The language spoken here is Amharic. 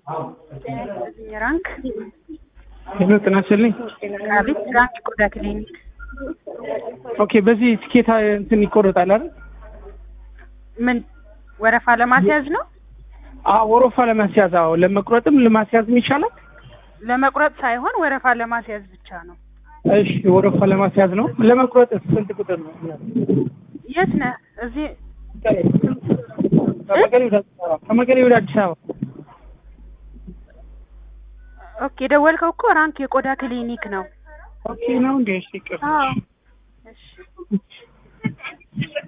ራንክ ሄሎ ጤና ይስጥልኝ። አቤት። ራንክ ቆዳ ክሊኒክ ኦኬ፣ በዚህ ትኬት እንትን ይቆረጣል አይደል? ምን ወረፋ ለማስያዝ ነው? አዎ ወረፋ ለማስያዝ አዎ፣ ለመቁረጥም ለማስያዝም ይቻላል። ለመቁረጥ ሳይሆን ወረፋ ለማስያዝ ብቻ ነው። እሺ፣ ወረፋ ለማስያዝ ነው። ለመቁረጥ ስንት ቁጥር ነው? የት ነህ? እዚህ ከመቀሌ ወደ አዲስ አበባ ከመቀሌ ወደ አዲስ አበባ ኦኬ። የደወልከው እኮ ራንክ የቆዳ ክሊኒክ ነው። ኦኬ ነው እንዴ? እሺ፣ ይቅር አዎ። እሺ